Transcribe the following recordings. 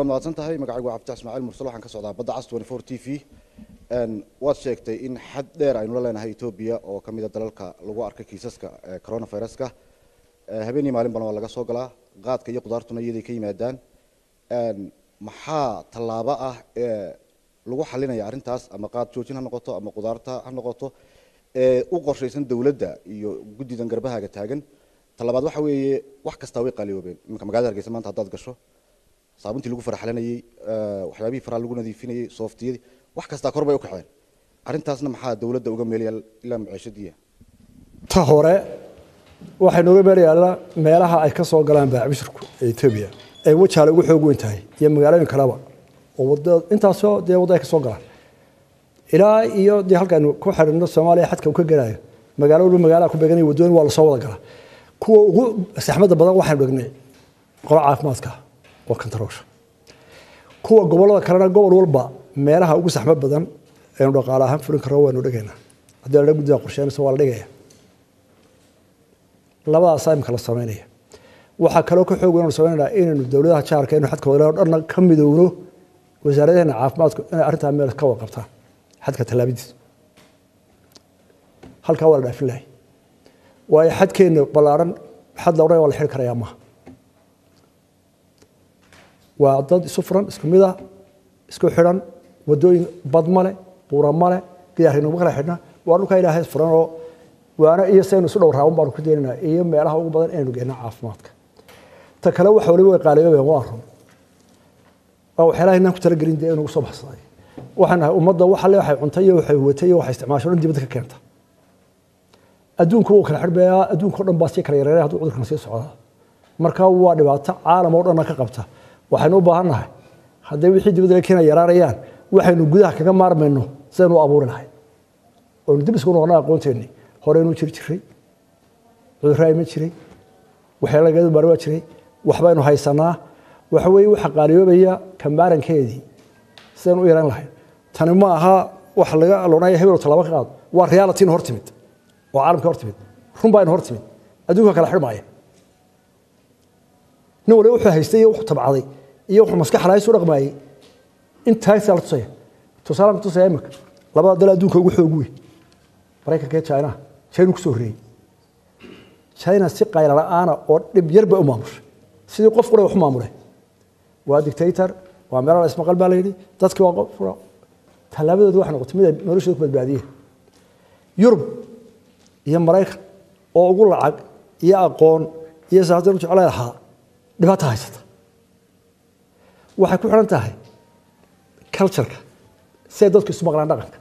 mahadsan tahay magacaygu waa cabditax ismaaciil mursal waxaan ka socdaa badda cas twenty four t v waad sheegtay in xad dheer aynu la leenahay etoobiya oo ka mid a dalalka lagu arkay kiisaska coronaviruska habeenii maalin badan waa laga soo galaa qaadka iyo qudaartuna iyaday ka yimaadaan maxaa tallaabo ah ee lagu xalinaya arrintaas ama qaad joojin ha noqoto ama qudaarta ha noqoto ee u qorshaysan dowladda iyo guddidan garbahaaga taagan talabaad waxa weeye wax kastaa way qaaliyoobeen iminka magaalada hargeysa maanta haddaad gasho saabuntii lagu faraxalanayey waxyaabihii faraha lagu nadiifinayey sooftiyadii wax kastaa kor bay u kaceen arrintaasna maxaa dowladda uga meelaya ilaa maciishadiiya ta hore waxay nooga meelayaalla meelaha ay ka soo galaan baacbishirku ee etoobiya ay wajaale ugu xoog weyn tahay iyo magaalooyin kaleba oo wada intaasoo dee waddo ay ka soo galaan ilaa iyo dee halkaanu ku xidhino soomaaliya xadka uu ka gelayo magaalo walba magaalaha ku beeganaya waddooyin waa lasoo wada galaa kuwa ugu saxmadda badan waxaynu dhignay qolo caafimaadka oo kantaroosha kuwa gobollada kalena gobol walba meelaha ugu saxmad badan aynu dhaqaale ahaan fulin karro waynu dhigaynaa haddii la guddiga qorsheynaysa waa la dhigaya labadaasaa imika la samaynaya waxaa kaloo ka xoog waynu samaynaynaa inaynu dowladaha jaarka inu xadka wadale o dhanna ka midowno wasaaradaheena caafimaadku inay arrintaa meel ka wada qabtaan xadka tallaabadiisa halkaa waa la dhaafin lahay waayo xadkeenna ballaaran xad la odhan waa la xiri karayaa maaha waa dad isu furan isku mid ah isku xidhan waddooyin bad male buura male gidaarnimo kala xidhna waa dhulkaa ilaahay furan oo waana iyo saynu isu dhow raaban baanu ku deeninaa iyo meelaha ugu badan inaynu geenno caafimaadka ta kale waxa waliba way qaaliyoobeen waa run waa waxyaalaha inaan ku talagelin dee inugu soo baxsaday waxaan nahay ummadda waxa le waxay cuntay iyo waxay huwatay iyo waxay isticmaasho dhan dibadda ka keenta adduunku wuu kala xidhbayaa adduunka o dhan baa sii kala yareeray hadduu cudurkan sii socdaa marka waa dhibaato caalam oo dhanna ka qabta waxaynu u baahan nahay hadday wixii dibadda laga keena yaraanayaan waxaynu gudaha kaga maarmayno sidaynu u abuuri lahay oynu dib isku noqona aqoonteennii horeynu jiri jiray cudurraa ima jiray waxyaala lagadu baari waa jiray waxbaynu haysanaa waxa weeye waxa qaaliyoobaya kamaarankeedii sidaynu u yaran lahay tani ma aha wax laga loonaya hebelo tallaabo ka qaado waa realityna hor timid oo caalamka hor timid run baa ina hor timid adduunka kala xidhmaaya nin waliba wuxuu haystay iyo wuxuu tabcaday iyo wuxuu maskax lahays u dhaqmaayey intaasaa la tusaya tusaalaan ku tusaya imika labada dal adduunka ugu xoog weyn maraykanka iyo china china ku soo horreeyey china si qayla la'aana oo dhib yar bay u maamushay sidii qof qura wax u maamulay waa dictator waa meelo la ismaqal baa la yidhi dadkii waa qof tallaabadoodu waxay noqotay mid ay noloshooda ku badbaadiyeen yurub iyo maraykan oo ugu lacag iyo aqoon iyo saatan u jeclay lahaa dhibaata haysata waxay ku xidhan tahay cultureka siday dadku isu maqlaan dhaqanka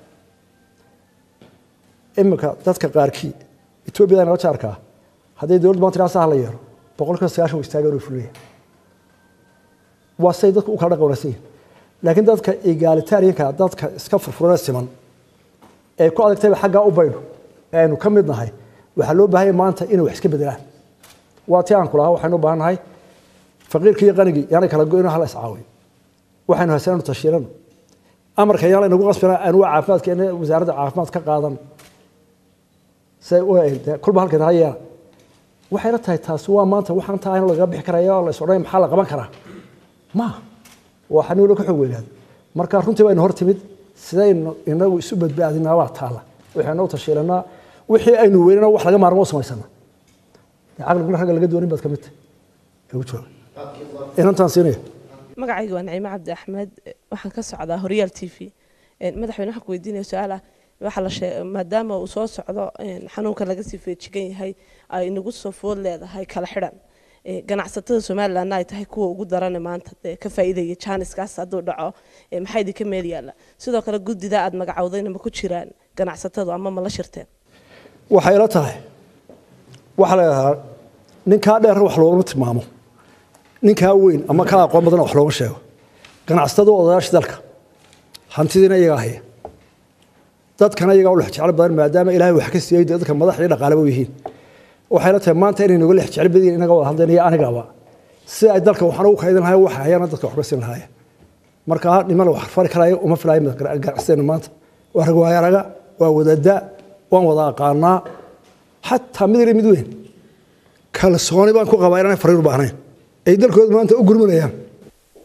iminka dadka qaarkii etoobiyada nala jaarkaa hadday dowladdu maanta ilaa saha la yeero boqolkiiba sagaashan wa istaagan oo fulaya waa siday dadku u kala dhaqan wanaagsan yihin laakiin dadka egalitarianka dadka iska furfurana siman ee ku adagtayba xaggaa u baydho ee aynu ka mid nahay waxaa loo baahanya maanta inay wax iska bedelaan waa ti aan ku lahaa waxaynu u baahan nahay faqiirkii iyo qanigii yaanay kala go-ino hala iscaawiyo waxaynu haysanaynu tashiirano amarka yaan laynagu qasbina aanu waa caafimaadka in wasaaradda caafimaad ka qaadan say u kulba halkeed ha yeela waxayna tahay taasi waa maanta waxaan tahay in lagaga bixi karaya oo la is odhanaya maxaa la qaban karaa ma waa xanuulo ka xoog weynaada marka runtii baynu hor timid sidaynu inagu isu badbaadinaa waa taalla waxaynu u tashiilanaa wixii aynu weynana wax laga maarmo u samaysana caqliguna ragga laga doonin baad ka mid tahay ugu jooga inantaan siinaya magacayga waa naciime cabdi axmed waxaan ka socdaa horyaal t v madaxweyne waxaan ku weydiinaya su-aal ah waxaa la sheeg maadaama uu soo socdo xanuunka laga sii feejigan yahay ay inagu soo food leedahay kala xidhan ganacsatada somalilandna ay tahay kuwa ugu darane maanta dee ka faa'iidaya jaaniskaas hadduu dhaco maxaa idinka meel yaalla sidoo kale guddida aad magacowdayna ma ku jiraan ganacsatadu ama ma la shirteen waxay la tahay waxaa la yidhahdaa ninkaa dheer wax loogama tilmaamo ninkaa weyn ama ka aqoon badan wax looma sheego ganacsatadu odayaasha dalka hantidiina iyagaa haya dadkana iyagaa u lex jeclo badan maadaama ilaahay wax ka siiyey dadka madax iyo dhaqaaleba yihiin waxay la tahay maanta inay noga lex jecel badan inaga wada hadleen iyo anigaba si ay dalka waxna u kaydin lahayen waxa hayana dadka wax ka siin lahaayeen marka niman wax fari karaayo uma filaayo ganacsateena maanta waa rag waayaraga waa wadada waan wada aqaanaa xataa mid yar mid weyn kalsooni baan ku qabaa inaanay fariir u baahnayn ay dalkooda maanta u gurmanayaan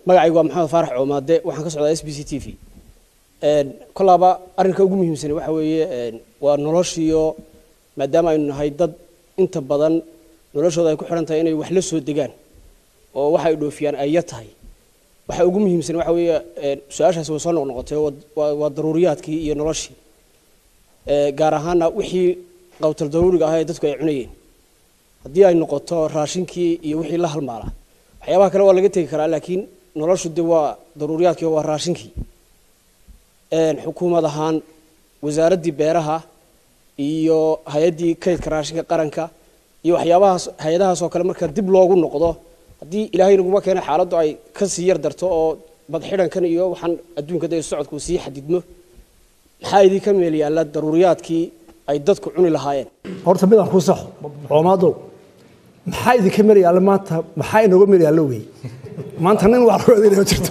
magacaygu waa maxamed faarax coomaade waxaan ka socdaa s b c t v kolaaba arrinka ugu muhiimsan waxa weeye waa noloshiyo maadaama aynu nahay dad inta badan noloshooda ay ku xidhan tahay inay wax la soo degaan oo waxa ay dhoofiyaan ay yar tahay waxa ugu muhiimsan waxa weeye su-aashaasi way soo noqnoqotay waa daruuriyaadkii iyo noloshii gaar ahaana wixii qawtal daruuriga ahaa ee dadku ay cunayeen haddii ay noqoto raashinkii iyo wixii la halmaala waxyaabaha kale waa laga tegi karaa laakiin noloshu de waa daruuriyaadkii waa raashinkii xukuumad ahaan wasaaraddii beeraha iyo hay-addii kaydka raashinka qaranka iyo waxyaabahaas hay-adahaas oo kale marka dib loogu noqdo haddii ilaahay naguma keena xaaladdu ay ka sii yar darto oo badxidhankan iyo waxaan adduunka de socodku sii xadidmo maxaa idinka meel yaalla daruuriyaadkii ay dadku cuni lahaayeen horta midaan ku saxo coomaado maxaa idinka meel yaalla maanta maxaa inooga meel yaallo wey maanta nin wax loo adeynaya jirto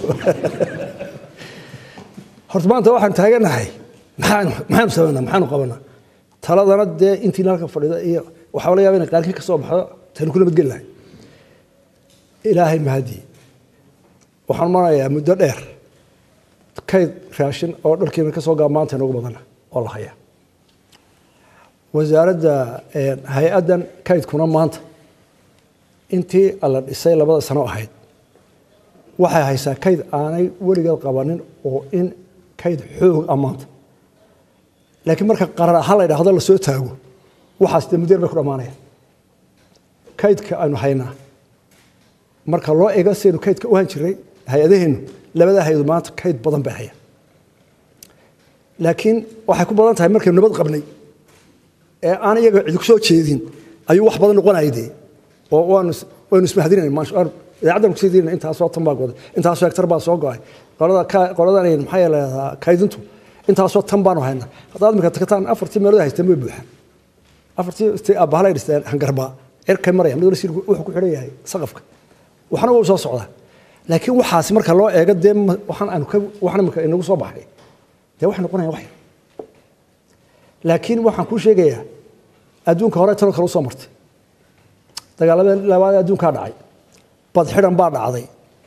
horta maanta waxaan taaganahay maxaanu maxaanu samaynaa maxaanu qabanaa taladana dee intii halka fadhida iyo waxaa laga yaaba inay qaarkii ka soo baxdo tani ku nabadgeli lahay ilaahay mahadii waxaan marayaa muddo dheer kayd raashin oo dharkiina ka soo gaa maanta inoogu badana oo la hayaa wasaaradda hay-addan kaydkuna maanta intii la dhisay labada sano ahayd waxay haysaa kayd aanay weligeed qabanin oo in kayd xoog ah maanta laakiin marka qarar ahaan la idhaahdo lasoo taago waxaas dee muddeer bay ku dhammaanayaan kaydka aynu haynaa marka loo eego sidaynu kaydka u han jiray hay-adaheennu labadaa hay-adu maanta kayd badan bay hayaan laakiin waxay ku badan tahay markaynu nabad qabnay ee aan iyaga cidi ku soo jeedin ayuu wax badan noqonaya dee oo waanu waynu ismahadinayna idaacaddan kusii dirina intaasoo tan baa goday intaasoo hektar baa soo go-ay qolada qoladan maxaa yeelahdaa kaydintu intaasoo tan baanu haynaa haddaad imika tagtaan afartii meelood haysteen way buuxaan afartii abahalay dhisteen hangarbaa cirkay maraya mid wasiir wuxuu ku xidhan yahay saqafka waxna wuu soo socdaa laakiin waxaasi marka loo eego dee waxaan aanu ka waxna imika inagu soo baxay dee waxay noqonayaan wax yar laakiin waxaan kuu sheegayaa adduunka hore tanoo kale usoo martay dagaaladeen labaad adduunkaa dhacay badxidhan baa dhacday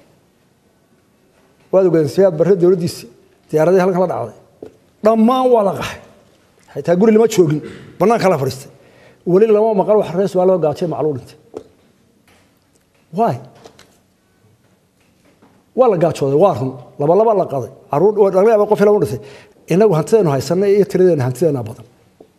waad ogaadeen siyaad barre dowladdiisii diyaaradii halkan la dhacday dhammaan waa la qaxay xitaa guri lama joogin bannaanka la fadhiistay weli lama maqal wax rees waa loo gaajay macluu dhintay waay waa la gaajooday waa run laba laba la qaday caruur laga yaaba qof ilama dhintay inagu hantideenu haysanay iyo tiradeena hantideena badan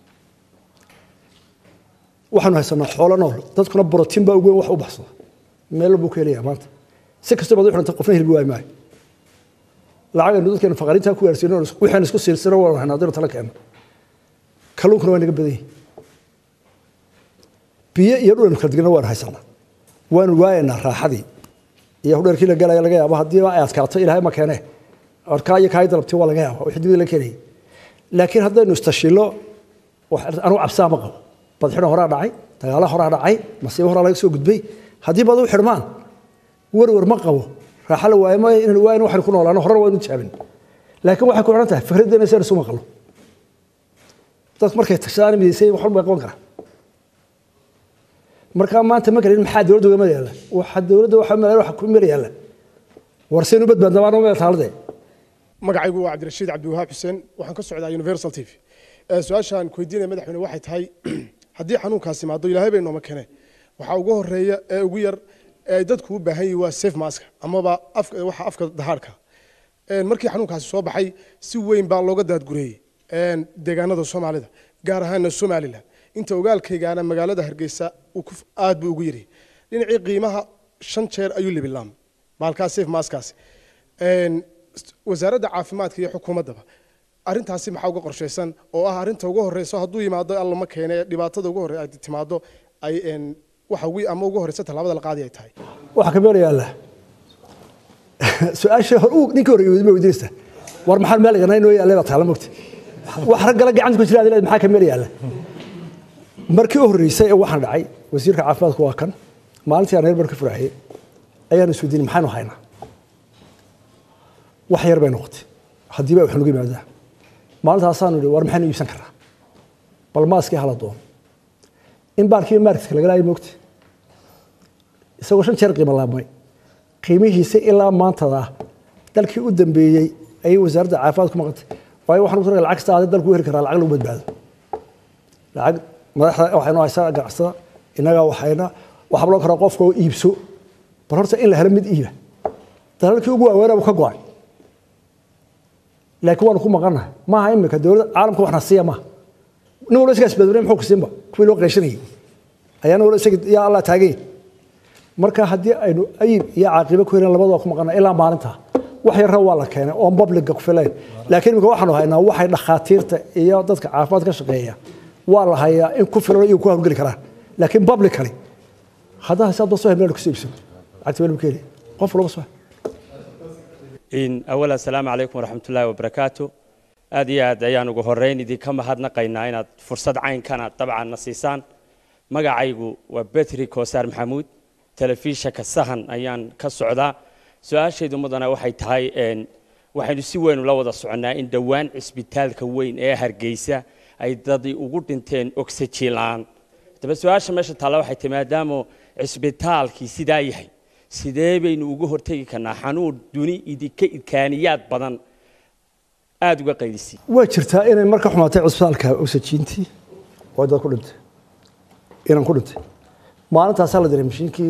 waxaanu haysanaa xoolo nool dadkuna borotiin baa ugu weyn wax u baxsada meel buu ka helaya maanta si kastoo baad u xidhanta qofna hilbi waay maayo lacagaynu dadkeena faqariintaa ku gaarsiino waxaan isku siilsino waan haynaa haddaynu tala keenno kalluunkuna waa naga badan yihin biyo iyo dhulanu kala digna waanu haysanaa waanu waayaynaa raaxadii iyo hudheerkii la galaya laga yaabo haddii ay adkaato ilaahay ma keene orkaa iyo kaay dalabti waa laga yaaba wixii dibida la keenayay laakiin haddaynu istashilo anugu cabsaa ma qabo badxidhan horaa dhacay dagaala horaa dhacay masiibo horaa laga soo gudbay haddii bad u xidhmaan werwer ma qabo raaxa la waayo ma inaan waayin waxaynu ku noolaano horena waynu jaabin laakiin waxay ku xidhan tahay fikraddeena si isu maqlo dad markay tashadaan midaysay wax walba qaban karaa markaa maanta ma garin maxaa dowladda uga meel yaalla waxa dowladda waxa meel waxa ku meel yaalla war saynu badbaadna baan meel taalade magacaygu waa cabdirashiid cabdiwahaab xuseen waxaan ka socdaa universal t v su-aashaan ku weydiinaya madaxweyne waxay tahay haddii xanuunkaasi imaado ilaahay bay nooma kene waxaa ugu horeeya ee ugu yar ee ay dadku u baahan yihiin waa safe mask amaba waxa afka dahaadhka markii xanuunkaasi soo baxay si weyn baa looga daadgureeyey deegaanada soomaalida gaar ahaana somalilan inta ogaalkaygaana magaalada hargeysa aad buu ugu yiri dhinacii qiimaha shan jeer ayuu libilaam maalkaas safe maskaasi wasaaradda caafimaadka iyo xukuumaddaba arrintaasi maxaa uga qorshaysan oo ah arrinta ugu horeyso hadduu yimaado allama keene dhibaatada ugu horey ay timaado ay waxa ugu ama ugu horeysa tallaabada la qaadi ay tahay waxaa ka meel yaalla su-aasha hor uu ninkii horreeyay ma weydiinaysa war maxaa meel iganaa inoo yaallay baa taala mogta wax raggala gacanta ku jira adileed maxaa ka meel yaalla markii u horreysay ee waxaan dhacay wasiirka caafimaadku waa kan maalintii aan reer bar ka furaayay ayaan isweydiinay maxaanu haynaa wax yar bay noqotay haddii baa wax nagu yimaadaa maalintaasaanu idhi war maxaynu iibsan karnaa bal maaskii hala doono in baarkii marketka laga laayay moogta isagoo shan jeer qiimo laabmay qiimihiisa ilaa maantada dalkii u dambeeyey ayay wasaaradda caafimaad ku maqantay waayo waxaan ku lacag kasta aday dalku u heli karaa lacag lagu badbaado lacag madaxda waxaynu haysaa ganacsada innaga waxayna waxaa loo karaa qofka oo iibso bal horta in la helo mid iiba dalalkii ugu waaweynaa buu ka go-ay laakiin waanu ku maqannahay maaha imika dowladda caalamka waxna siiya maaha nin walba isagaa isbadbaday muxuu ku siinba kuwii loo qeyshanayay ayaana wala isaga yaa allah taagay marka haddii aynu ayib iyo caaqibo ku helin labadaba ku maqannahay ilaa maalinta wax yarra waa la keenay oon babliga ku filayn laakiin imika waxaanu haynaa waxay dhakhaatiirta iyo dadka caafimaad ka shaqeeya waa la hayaa in ku filan iyo ku hawlgeli karaan laakiin publicly haddaa hisaab dad soo hebnaan ku siibsan lacagta weli keeni qof walba soo in awal assalaamu calaykum waraxmatullaahi wabarakaatu aad iyo aad ayaan ugu horeyn idinka mahadnaqaynaa inaad fursad caynkana dabcan na siisaan magacaygu waa betri koosaar maxamuud telefishanka sahan ayaan ka socdaa su-aashaydu mudana waxay tahay waxaynu si weyn ula wada soconnaa in dhowaan cisbitaalka weyn ee hargeysa ay dadii ugu dhinteen oxygen la-aan daba su-aasha meesha taalla waxay tahay maadaama cisbitaalkii sidaa yahay sidee baynu uga hortegi karnaa xanuun duni idinka idkaaniyaad badan aada uga qaydisay waa jirtaa inay marka xumaatay cisbitaalka oxygentii oo dad ku dhintay inaan ku dhintay maalintaasaa la diray mashiinkii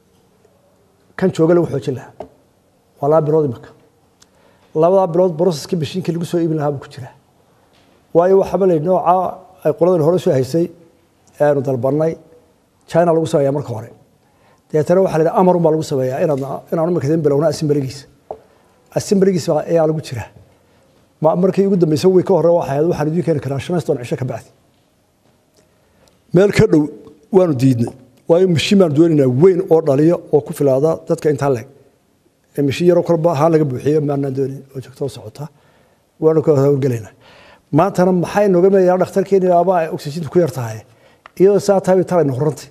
kan jooga lagu xoojin lahaa waa laba bilood imika labadaa bilood broseskii mashiinkii lagu soo iibin lahaa buu ku jiraa waayo waxaaba la yidhi nooca ay qoladan hore soo haysay aanu dalbannay china lagu sameeyaa marka hore deetana waxaa la yidhi amarun baa lagu sameeyaa inaad inaan imika idin bilowna assemblygiisa assemblygiisa ayaa lagu jiraa ma markii ugu dambeysay way ka hore waxay ahayd waxaan idiin keeni karaa shan cisho ka bacdi meel ka dhow waanu diidnay waayo mashiin baanu doonaynaa weyn oo dhaliyo oo ku filaada dadka intaa leeg ee mashiin yaroo kolba ahaan laga buuxiyo maanaan doonayn oo joogto oo socota waanu ka hawlgelaynaa maantana maxay nooga meeyaa dhakhtarkeeni aba ay oxygentu ku yar tahay iyadoo saa tahay talayna horantay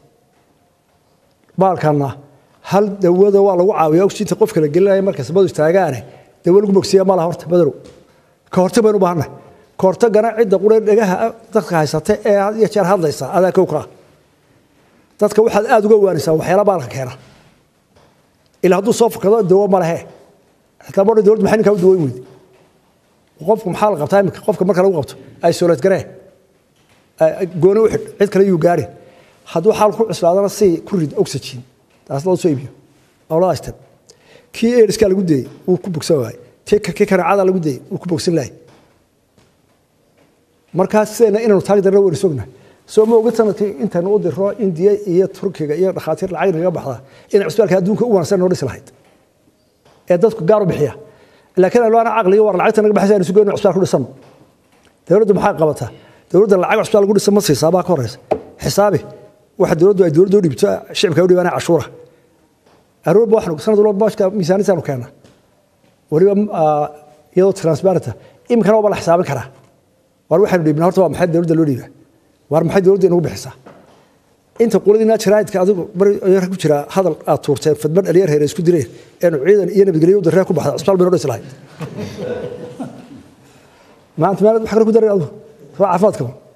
baalkana hal dawada waa lagu caawiyaa oxygenta qofka la gelinaya markay sabadu istaagaane dawo lagu bogsiya ma laha horta badarow ka hortag baynu u baahannahay ka hortagana cidda qura dhegaha dadka haysata ee had iyo jeer hadlaysa adaa kow ka ah dadka waxaad aada uga waanisaa waxyaala baalka keena ilaa hadduu soo fakado dawo ma lehe xitaa bodha dowladda maxay ninkaa u dawoyn weyday qofku maxaa la qabtaa imika qofka marka lagu qabto isolate garee gooni u xidh cid kale yuu gaari hadduu xaal ku cuslaadana si ku rid oxygen taas loo soo iibiyo labada step kii airskaa lagu dayey wuu ku bogsan waayey kii kanaacada lagu dayey wuu ku bogsan lahay markaa sidayna inaynu taagi darna waynu sognahay soo ma ogid sanadkii intaynu u diro indiya iyo turkiga iyo dhakhaatiir lacag naga baxda inay cusbitaalka adduunka u wanaagsan noo dhisi lahayd ee dadku gaar u bixiya laakiin aynu ana caqliga war lacagta naga baxaysa aynu si goyno cusbitaal ku dhisano dowladdu maxay qabataa dowladda lacag cusbitaal lagu dhisa ma siisaa baa ka horeysa xisaabi waxa dowladdu ay dowladda u dhibto shicibka u dhibaanaya cashuura aroorba waxnu sanad walba bashka miisaaniyadaanu keena weliba iyadoo transparenta iminkana waaba la xisaabin karaa war waxaynu dhiibna horta waa maxay dowladda loo dhiibaa war maxay dowladda inagu bixisaa inta qoladiina jaraa'idka adigu bari ku jira hadal aad tuurteen fadman dhalinyar heere isku direen eenu ciidan iyo nabadgelyo u darree ku baxda cusbitaal baynu dhisi lahayd maanta maalad wax kale ku daray adigu soo caafimaadka